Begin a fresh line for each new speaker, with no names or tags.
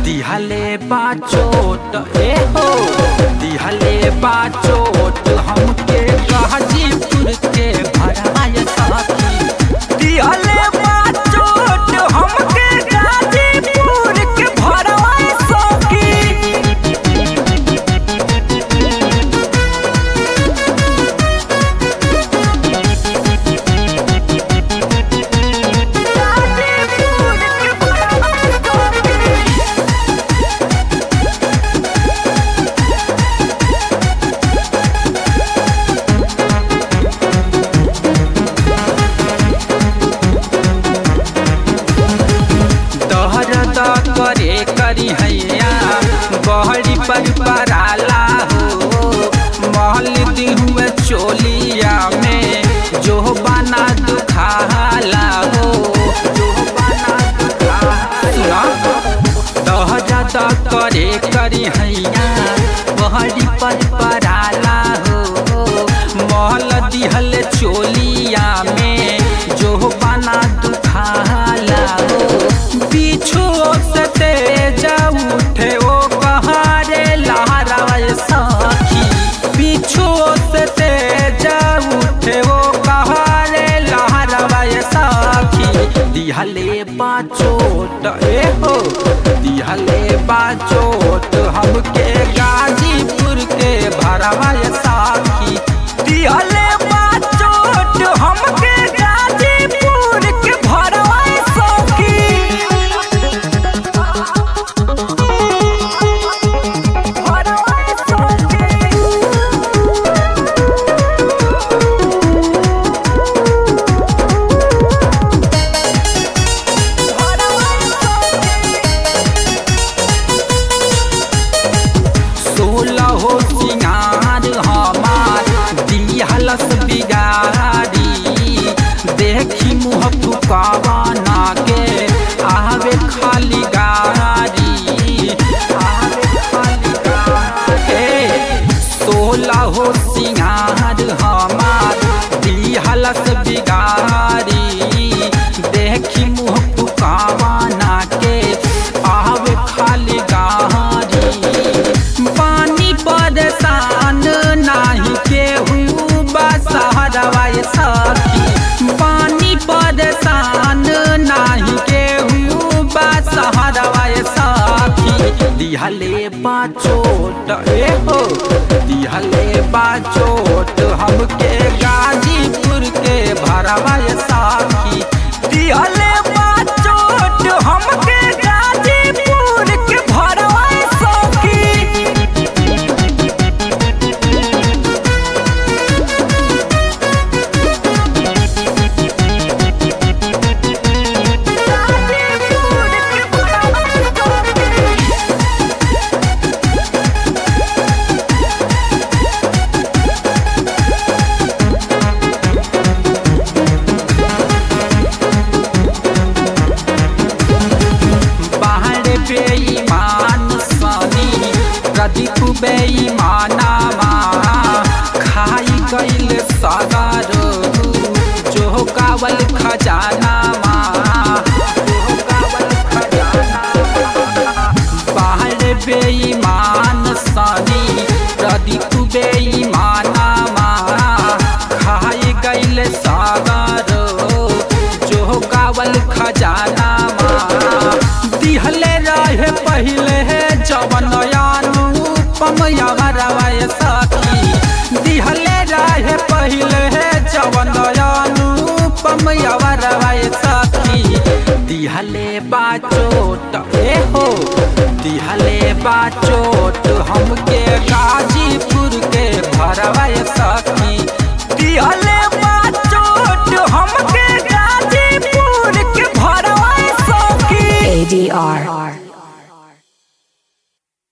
दिहले बाचोट ए हो दिहले बाचोट हमके गाजीपुर के भराय साथी दिहले बाचोट हमके गाजीपुर के भराय साथी दहरद करे करी हैया बहरी पर पराला हो महल दी हुए चोलिया में जो बना दुखाला हो जो बना दुखाला दहरद करे करी हैया बहरी पर पराला हो महल दिहल चोलिया में जो बना दुखाला हो पीछू से तेज उठे ओ कहारे लहराए साखी पीछू से तेज उठे ओ कहारे लहराए साखी दिहले बाचोट ए हो दिहले बाचोट हमके गाजीपुर के भरवाए साखी दिहले बाचोट हमके गाजीपुर के भरवाए साखी सोलह हो सिंगार हमार दिहलस बिगारी देखी मुँह फुकावाना के आवे खाली गारी आवे खाली गारी सोलह हो सिंगार हमार दिहलस बिगारी देखी मुँह फुकावाना के आवे खाली गारी पानी परेशान नाही केहू बसहरवाए सखी पानी परेशान नाही केहू बसहरवाए सखी दिहले बाचोट ए हो दिहले बाचोट हमके गाजीपुर के भरवाए साखी दिहले बाचोट हमके गाजीपुर के भरवाए साखी बाहर बेईमान सनी प्रदीप बेईमानामा खाई गईल सागर जो कावल खजानामा जो कावल खजानामा बाहर बेईमान सनी प्रदीप बेईमानामा खाई गईल सागर जो कावल खजानामा दिहले रहे पहिले जवन अनुपम यवरवाय सखी दिहले रहे पहिले जवन अनुपम यवरवाय सखी दिहले बाचोट ए हो दिहले बाचोट हमके गाजीपुर के भरवाय सखी दिहले बाचोट हमके गाजीपुर के भरवाय सखी
ADR.